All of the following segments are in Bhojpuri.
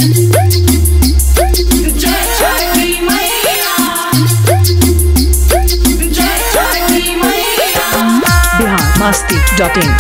जय छठी मैया जय छठी मैया बिहार मस्ती डॉट इन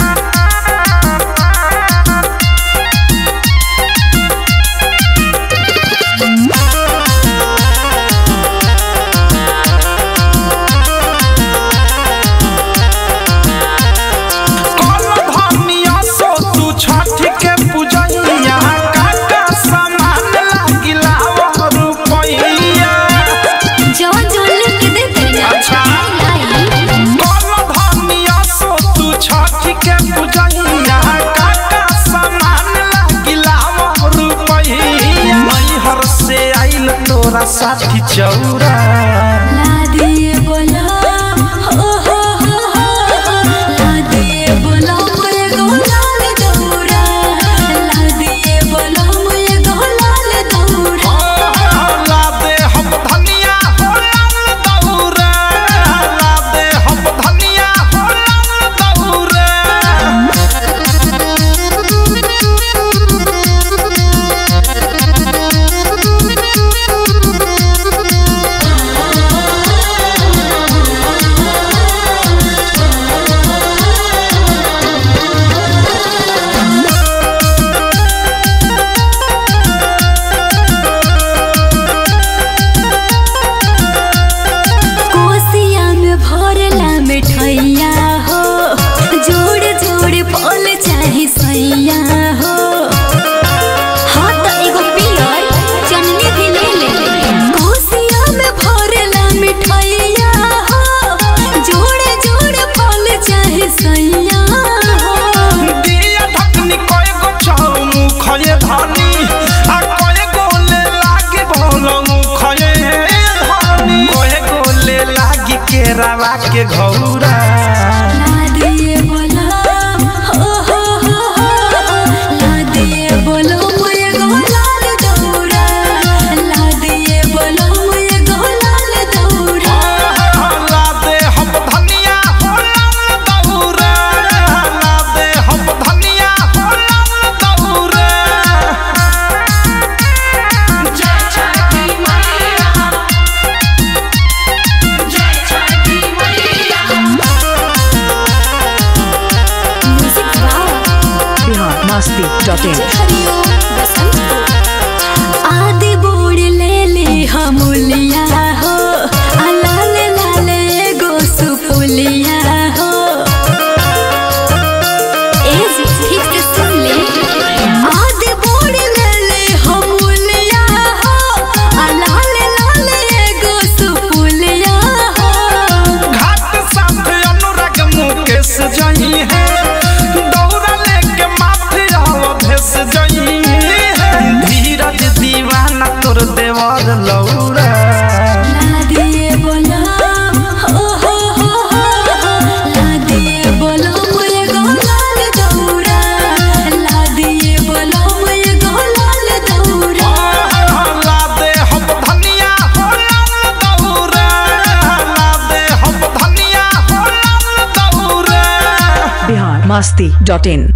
धनिया सो तू छठ के पूजैया काका सामान लागिला रुपैया जवन जवन लिख के देते ना अच्छा। लाई कल धनिया सो तू छठ के पूजैया काका सामान लागिला रुपैया मैहर से आइल तोरा साथी चौरा ला दिए बोला हो हो हो हो ला दिए बोला मुझे गोलाल दौरा ला दिए बोला मुझे गोलाल दौरा ला दे हम धनिया हो लाल दौरा ला दे हम धनिया हो लाल दौरा कोसिया में भरला मिठैया हो जोड़ जोड़ फल चाहे सैया हो हाँ तो एगो पियर चननी भी ले ले कोसिया में भरला मिठैया हो जोड़ जोड़ फल चाहे सैया हो दिया ढकनी कोई गो चाऊ खये धनी आ कोई गो ले लागे भोलंग खये धनी कोई गो ले लागी केरावा के घौरा ला दिए बोला हो हो हो हो ला दिए बोलो मुझे गोलाल दौरा ला दिए बोलो मुझे गोलाल दौरा ला दे हम धनिया हो लाल दौरा ला दे हम धनिया हो लाल दौरा जय छठी मैया जय छठी मैया music wow Bihar Masti dot in हरिओ बसंत को आदि बोड़ ले ले हमलिया हो आ लाल लाल एगो सुपुलिया हो ए जी ठीक से सुन ले आदि बोड़ ले ले हमलिया हो आ लाल लाल एगो सुपुलिया हो घाट साथ अनुराग मुकेश जही है दौरा लेके माथे आव भेस जही है धीरज दीवाना तोर देवर लौरा ला दिए बोला हो हो हो हो ला दिए बोलो मुझे गोलाल दौरा ला दिए बोलो मुझे गोलाल दौरा ला दे हम धनिया हो लाल दौरा ला दे हम धनिया हो लाल दौरा बिहार मस्ती डॉट इन